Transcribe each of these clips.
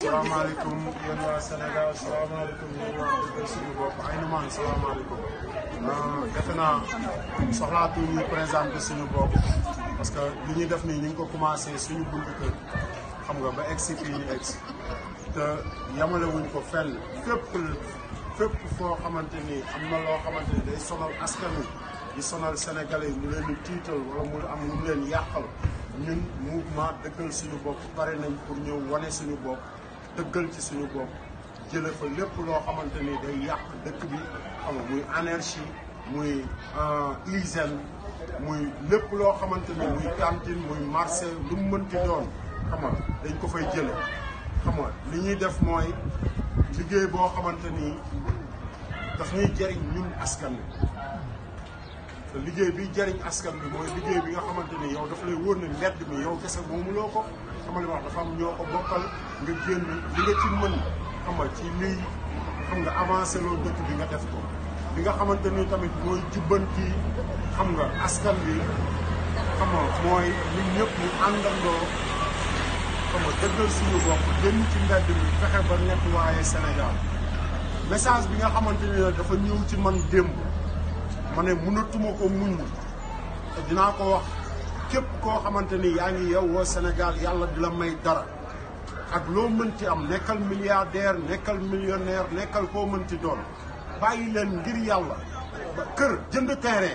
salaamaaleykum yéen waa Sénégal salaamaaleykum yéen waa Dëggal suñu bopp ay numaan salaamaaleykum defe naa soxlaatu ñu présenté suñu bopp parce que li ñuy def nii ñu ngi ko commencé suñu buntu kër xam nga ba egsi fii ñu egsi te yamale wuñ ko fenn fépp fépp foo xamante ni am na loo xamante ni day sonal askan wi di sonal sénégalais yi mu leen di tiital wala mu am lu mu leen yàqal ñun mouvement dëggal suñu bopp pare nañ pour ñëw wane suñu bopp dëggal ci suñu bopp jële fa lépp loo xamante ni day yàq dëkk bi xam nga muy anarchie muy hygiène muy lépp loo xamante ni muy cantine muy marché lu mu mënti doon xam nga dañ ko fay jële xam nga li ñuy def mooy liggéey boo xamante ni daf ñuy jëriñ ñun askan bi te liggéey bi jëriñ askan bi mooy liggéey bi nga xamante ni yow dafa lay wóor ne mbedd mi yow kese moomuloo ko xamal wax dafa am ñoo ko bokkal nga génn li nga ci mën xam nga ci liy xam nga avancé loo dëkk bi nga def ko li nga xamante ni tamit mooy jubbanti xam nga askan bi xam nga mooy ñun ñëpp ñu àndandoo xam nga dëggal suñu bopp génn ci mbedd mi fexe ba nettoyer Sénégal message bi nga xamante ni dafa ñëw ci man démb ma ne mënatuma ko muñ te dinaa ko wax képp koo xamante ni yaa ngi yeewoo Sénégal yàlla di la may dara ak loo mënti am nekkal milliardaire nekkal millionnaire nekkal koo mënti doon bàyyi leen ngir yàlla ba kër jënd terrain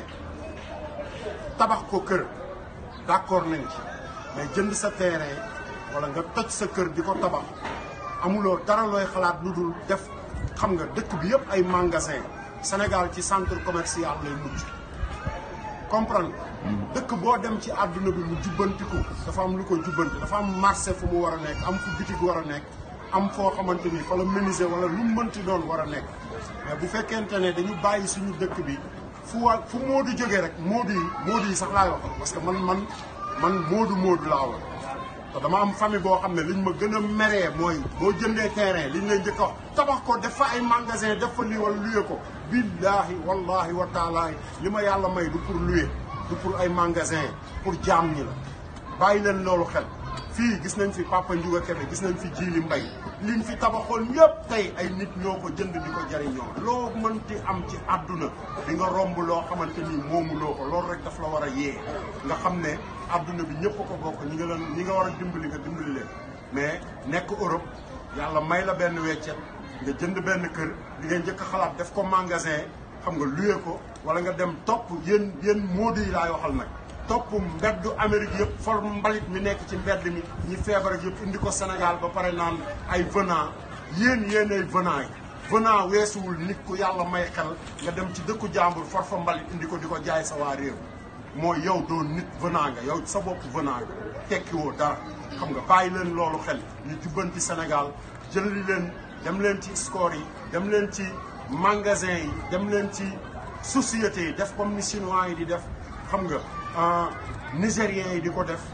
tabax ko kër d'accord nañ ci mais jënd sa terrain wala nga toj sa kër di ko tabax amuloo dara looy xalaat lu dul def xam nga dëkk bi yëpp ay magasin Sénégal ci centre commercial lay mujj comprendre dëkk boo dem ci àdduna bi mu jubbantiku dafa am lu ko jubbanti dafa am marché fu mu war a nekk am fu bitig war a nekk am foo xamante ni fa la menuisier wala lu mu mënti doon war a nekk mais bu fekkente ne dañu bàyyi suñu dëkk bi fu wa fu moodu jógee rek moodu yi moodu yi sax laay wax parce que man man man moodu moodu laa war te dama am famille boo xam ne liñ ma gën a meree mooy boo jëndee terrain liñ lay njëkk a wax tabax ko def fa ay magasin def fa lii wala luye ko billaahi wallahi wa taalaahi li ma yàlla may du pour luye du pour ay magasin pour jaam ñi la bàyyi leen loolu xel fii gis nañ fi Papa Ndiouga Kébé gis nañ fi Djili Mbaye liñ fi tabaxoon yëpp tey ay nit ñoo ko jënd di ko jariñoo loo mënti am ci àdduna di nga romb loo xamante ni moomuloo ko loolu rek daf la war a yee nga xam ne àdduna bi ñëpp ko bokk ñi nga leen ñi nga war a dimbali nga dimbali leen mais nekk Europe yàlla may la benn weccet nga jënd benn kër di ngay njëkk a xalaat def ko magasin xam nga luye ko wala nga dem topp yéen yéen moodu yi laay waxal nag topp mbeddu Amérique yëpp for mbalit mi nekk ci mbedd mi ñi feebar ak yëpp indi ko Sénégal ba pare naan ay venant yéen yéen ay venant yi venant weesuwul nit ku yàlla may xel nga dem ci dëkku jàmbur for fa mbalit indi ko di ko jaay sa waa réew mooy yow doo nit venant nga yow sa bopp venant nga tekkiwoo dara xam nga bàyyi leen loolu xel ñu jubbanti Sénégal jëli leen dem leen ci score yi dem leen ci magasin yi dem leen ci sociétés yi def comme ni chinois yi di def xam nga nigériens yi di ko def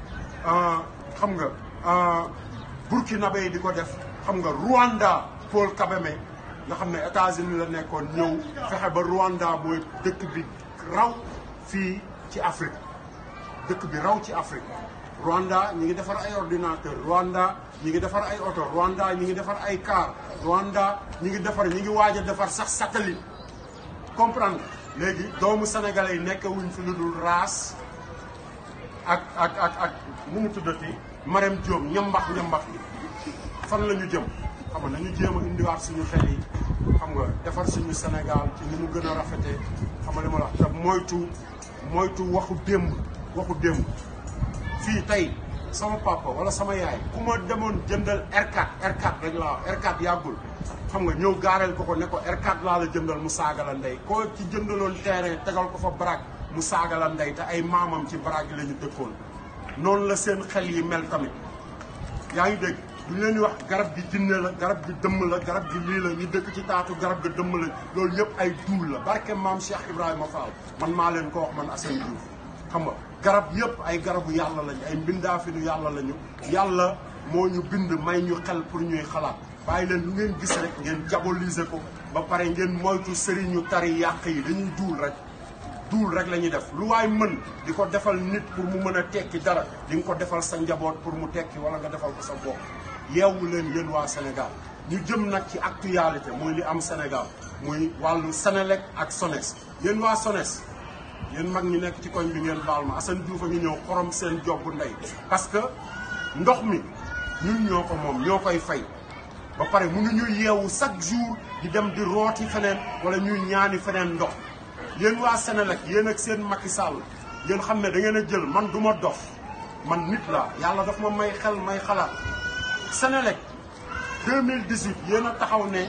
xam nga burkinabé yi di ko def xam nga Rwanda Paul Kagame nga xam ne États-Unis la nekkoon ñëw fexe ba Rwanda mooy dëkk bi raw fii ci Afrique dëkk bi raw ci Afrique Rwanda ñi ngi defar ay ordinateur Rwanda ñi ngi defar ay oto Rwanda ñi ngi defar ay car Rwanda ñi ngi defar ñi ngi waaj a defar sax satellite comprendre léegi doomu sénégalais yi nekk wuñ fi lu dul raas ak ak ak ak nu mu tuddati Marème Diop ñambax ñambax yi fan la ñu jëm xam nga nañu jéem a indiwaat suñu xel yi xam nga defar suñu Sénégal ci ni mu gën a rafetee xam nga li ma la wax te moytu moytu waxu démb waxu démb fii tey sama papa wala sama yaay ku ma demoon jëndal R4 R4 rek laa wax R4 yàggul xam nga ñëw gaareel ko ko ne ko R4 laa la jëndal mu saaga la ndey koo ci jëndaloon terrain tegal ko fa baraag mu saaga la ndey te ay maamam ci baraag yi la ñu dëkkoon noonu la seen xel yi mel tamit yaa ngi dégg du ñu leen di wax garab gi jinne la garab gi dëmm la garab gi lii la ñu dëkk ci taatu garab gi dëmm la loolu yëpp ay duul la barke maam Cheikh Ibrahima Fall man maa leen ko wax man Assane Diouf xam nga garab yëpp ay garabu yàlla lañu ay mbindaafinu yàlla lañu yàlla moo ñu bind may ñu xel pour ñuy xalaat bàyyi leen lu ngeen gis rek ngeen diaboliser ko ba pare ngeen moytu sëriñu tari yàq yi dañuy duul rek duul rek la ñuy def lu waay mën di ko defal nit pour mu mën a tekki dara di nga ko defal sa njaboot pour mu tekki wala nga defal ko sa bopp yeewu leen yéen waa Sénégal ñu jëm nag ci actualité muy li am Sénégal muy wàllu Sénélec ak SONES yéen waa SONES yéen mag ñi nekk ci koñ bi ngeen baal ma Assane Diouf a ngi ñëw xorom seen jobbu ndey parce que ndox mi ñun ñoo ko moom ñoo koy fay ba pare mënuñu yeewu chaque jour di dem di rooti feneen wala ñuy ñaani feneen ndox yéen waa Sénélec yéen ak seen Macky Sall yéen xam ne da ngeen a jël man du ma dof man nit la yàlla daf ma may xel may xalaat Sénélec 2018 yéen a taxaw ne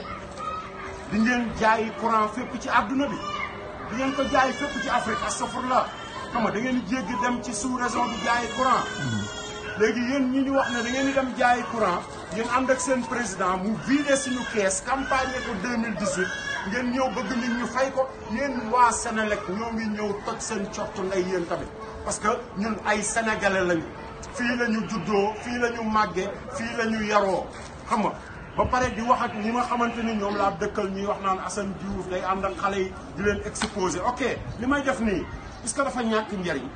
di ngeen jaayi courant fépp ci àdduna bi di ngeen ko jaay fépp ci Afrique astafurlah xam nga da ngeen di jéggi dem ci sous région bi jaayi courant léegi yéen ñi ñu wax ne da ngeen di dem jaayi courant yéen ànd ak seen président mu vidé suñu kees campagne ko 2018 ngeen ñëw bëgg nit ñu fay ko yéen waa Sénélec ñoo ngi ñëw toj seen cottu ndey yéen tamit parce que ñun ay sénégalais lañu fii la ñu juddoo fii la ñu màggee fii la ñu yaroo xam nga ba pare di wax ak ñi ma xamante ni ñoom laa dëkkal ñuy wax naan Assane Diouf day ànd ak xale yi di leen exposé ok li may def nii est-ce que dafa ñàkk njariñ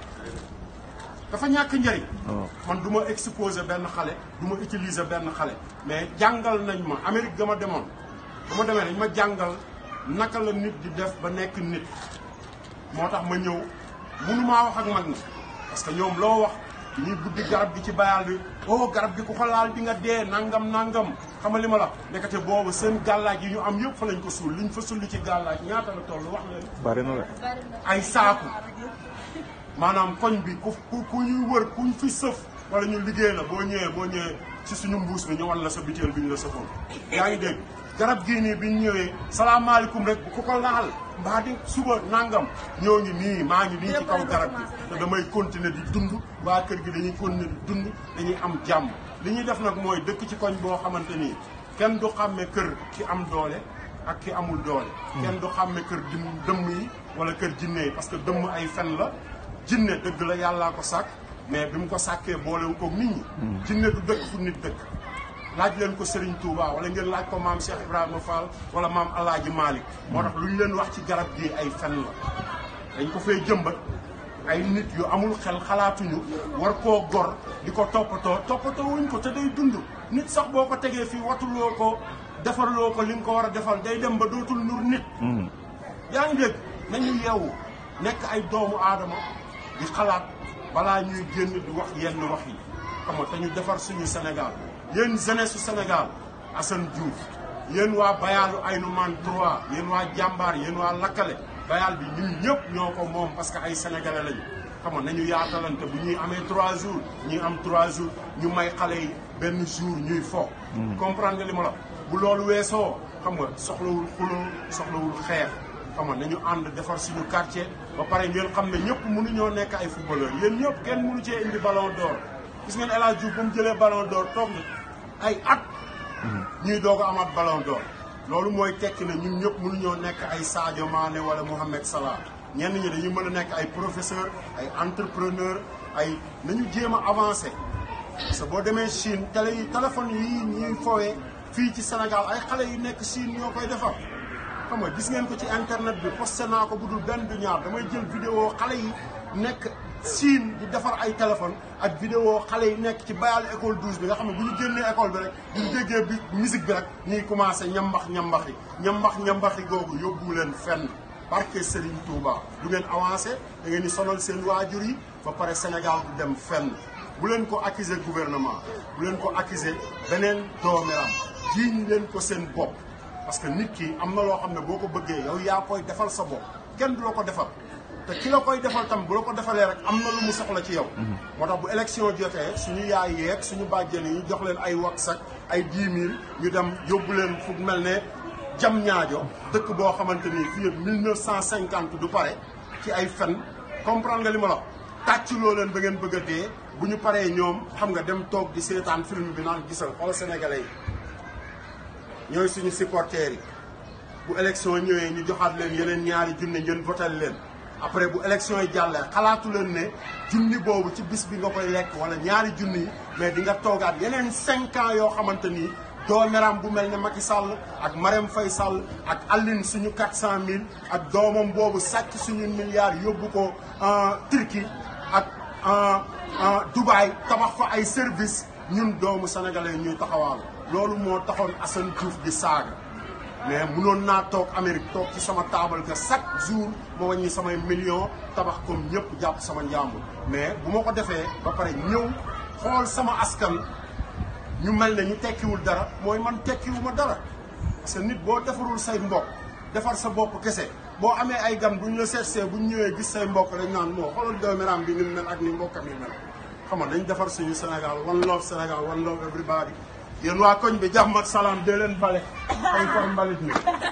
dafa ñàkk njariñ man du ma exposé benn xale du ma utiliser benn xale mais jàngal nañ ma Amérique ga ma demoon ba ma demee dañ ma jàngal naka la nit di def ba nekk nit moo tax ma ñëw mënumaa wax ak mag na parce que ñoom loo wax ñuy buddi garab gi ci bayal bi oh garab gi ku ko laal di nga dee nangam nangam xam nga li ma la nekkate boobu seen gàllaaj yi ñu am yëpp fa lañ ko suul liñ fa sulli ci gàllaaj ñaata la toll wax leen bari na de. ay saaku maanaam koñ bi ku ku ku ñuy wër kuñ fi sëf wala ñu liggéey la boo ñëwee boo ñëwee ci suñu mbuus bi ñu wan la sa biteel bi ñu la sëfoon yaa ngi dégg garab gii nii bi ñu ñëwee salaamaaleykum rek bu ko ko laal mbaa di suba nangam ñoo ngi nii maa ngi nii ci kaw garab gi te damay continuer di dund waa kër gi dañuy continuer di dund dañuy am jàmm li ñuy def nag mooy dëkk ci koñ boo xamante nii kenn du xàmme kër ki am doole ak ki amul doole kenn du xàmme kër dim dëmm yi wala kër jinne yi parce que dëmm ay fen la jinne dëgg la yàllaa ko sàkk mais bi mu ko sàkkee boolewu ko nit ñi jinne du dëkk fu nit dëkk laaj leen ko Serigne Touba wala ngeen laaj ko maam Cheikh Ibrahima Fall wala maam Alaaji Malick moo tax lu ñu leen wax ci garab gi ay fen la dañ ko fay jëmbat ay nit yu amul xel xalaatuñu war koo gor di ko toppatoo toppatoo wuñ ko te day dund nit sax boo ko tegee fii watuloo ko defarloo ko li nga ko war a defal day dem ba dootul nur nit yaa ngi dégg nañu yeewu nekk ay doomu aadama di xalaat balaa ñuy génn di wax yenn wax yi xam nga te ñu defar suñu Sénégal yéen jeunesse su Sénégal Assane Diouf yéen waa Bayaalu Aynoumane 3 yéen waa jàmbaar yéen waa lakkale Bayaal bi ñun ñëpp ñoo ko moom parce que ay sénégalais lañu xam nga nañu yaatalante bu ñuy amee 3 jours ñuy am 3 jours ñu may xale yi benn jour ñuy fo. comprendre nga li ma la bu loolu weesoo xam nga soxlawul xuloo soxlawul xeex. xam nga nañu ànd defar suñu quartier ba pare ngeen xam ne ñëpp mënuñoo nekk ay footballeur yéen ñëpp kenn mënu cee indi ballon d'or gis ngeen El Hadj Diouf ba mu jëlee ballon d'or toog na ay at. ñuy doog a amaat ballon d'or loolu mooy tekki ne ñun ñëpp mënuñoo nekk ay Sadio Mané wala Mohamed Salah ñenn ñi dañu mën a nekk ay professeur ay entrepreneur ay nañu jéem a avancé. parce que boo demee Chine télé yi téléphone yi ñuy fowee fii ci Sénégal ay xale yu nekk Chine ñoo koy defar. xam nga gis ngeen ko ci internet bi posté naa ko bu dul benn du ñaar damay jël vidéo xale yi nekk Chine di defar ay téléphone ak vidéo xale yi nekk ci bayal école 12 bi nga xam ne bu ñu génnee école bi rek bu ñu déggee bi musique bi rek ñuy commencé ñambax ñambaxi ñambax ñambaxi googu yóbbu leen fenn barke Serigne Touba du ngeen avancé da ngeen di sonal seen waajur yi ba pare Sénégal du dem fenn bu leen ko accuser gouvernement bu leen ko accuser beneen doomeram jiiñ leen ko seen bopp parce que nit ki am na loo xam ne boo ko bëggee yow yaa koy defal sa bopp kenn du la ko defal te ki la koy defal tam bu la ko defalee rek am na lu mu soxla ci yow. moo tax bu élection jotee suñu yaay yeeg suñu bàjjen yi jox leen ay wax ak ay dix mille ñu dem yóbbu leen fu mel ne jam ñaajo dëkk boo xamante ni fii ak mille neuf cent cinquante du pare ci ay fen comprendre nga li ma la tàccloo leen ba ngeen bëgg a dee bu ñu paree ñoom xam nga dem toog di seetaan film bi naan gisal xoolal sénégalais yi. ñooy suñu supporters yi bu élection ñëwee ñu joxaat leen yeneen ñaari junne ngeen votal leen après bu élection yi jàllee xalaatu leen ne junni boobu ci bis bi nga koy lekk wala ñaari junni yi mais di nga toogaat yeneen cinq ans yoo xamante ni doomeram bu mel ne Macky Sall ak Marème Faye Sall ak Aline suñu quatre cent mille ak doomam boobu sàcc suñu milliards yóbbu ko Turquie ak Dubaï tabax fa ay service ñun doomu sénégalais ñuy taxawaal loolu moo taxoon Assane Diouf di saaga mais munoon naa toog Amérique toog ci sama taabal que chaque jour ma wàññi samay millions tabax comme ñëpp jàpp sama njàmbur mais bu ma ko defee ba pare ñëw xool sama askan ñu mel ne ñu tekkiwul dara mooy man tekkiwuma dara parce que nit boo defarul say mbokk defar sa bopp kese boo amee ay gan bu ñu la seetsee bu ñu ñëwee gis say mbokk dañ naan moo xoolal dooméram bi ni mu mel ak ni mbokkam yi mel xam nga dañ defar suñu Sénégal one love Sénégal one love everybody yéen waa koñ bi jàmm ak salaam dee leen bale ay koy mbalit mi